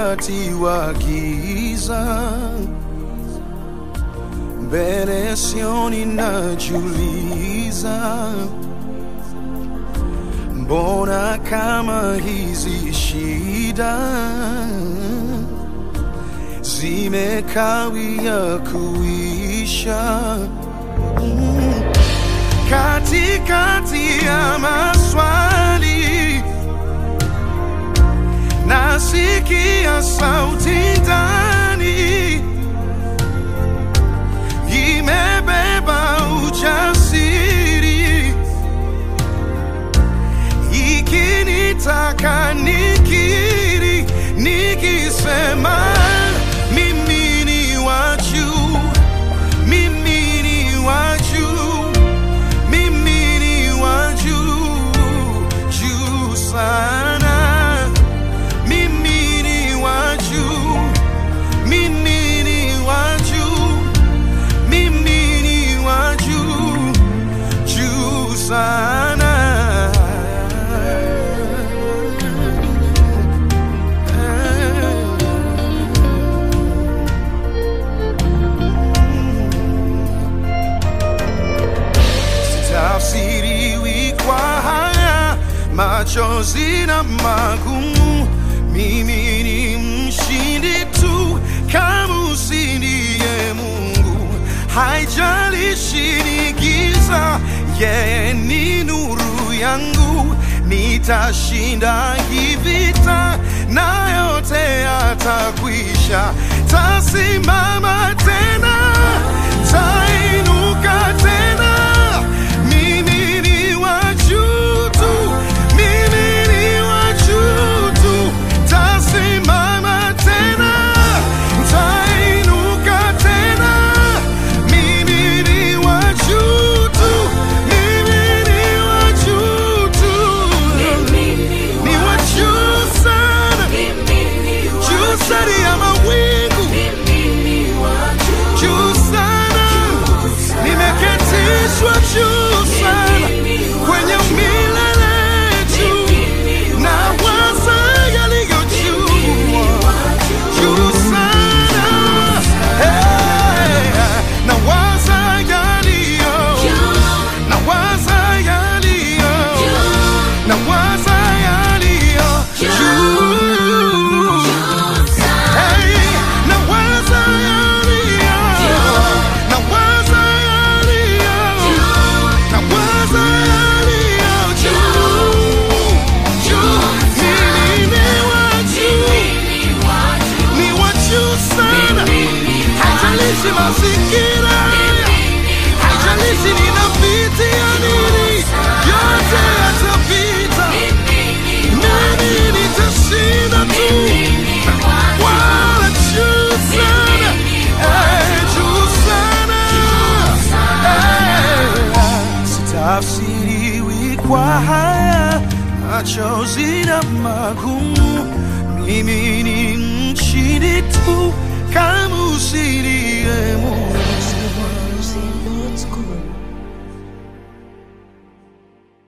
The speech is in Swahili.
wakati wa giza, mbele sioni, najiuliza mbona kama hizi shida zimekawia kuisha mm. Katikati ya maswali nasikia sauti ndani imebeba ujasiri ikinitaka nikiri nikisema mimi ni wa juu mimi ni wa juu mimi ni wa juu juu sana mimi ni wa juu mimi ni wa juu mimi ni wa juu juu sana sitafsiriwi kwa haya machozi na magumu. Mimi ni mshindi tu kama usindiye Mungu, haijalishi ni giza, yeye ni nuru yangu. Nitashinda hii vita na yote yatakwisha, tasimama tena, tainuka tena. Mimi ni wa juu tu, mimi ni wa juu tu, tasimama tena, tainuka tena. Mimi ni wa juu tu, mimi ni wa juu tu, ni wa juu sana, juu sana ya mawingu, juu sana, nimeketishwa juu sana kwenye milele juu, na waza yaliyo juu juu sana, hey, na waza yaliyo, na waza yaliyo, na waza yaliyo juu. Hey, na waza yaliyo, na waza yaliyo, na waza yaliyo juu, juu. Mimi ni wa juu, ni wa juu sana, haijalishi mazingira, haijalishi ninapitia nini, yote yatapita, mimi nitashinda tu wala juu sana, eh, juu sana, eh, sitafsiriwi kwa haya machozi na magumu. Mimi ni mshindi tu kama usilie Mungu.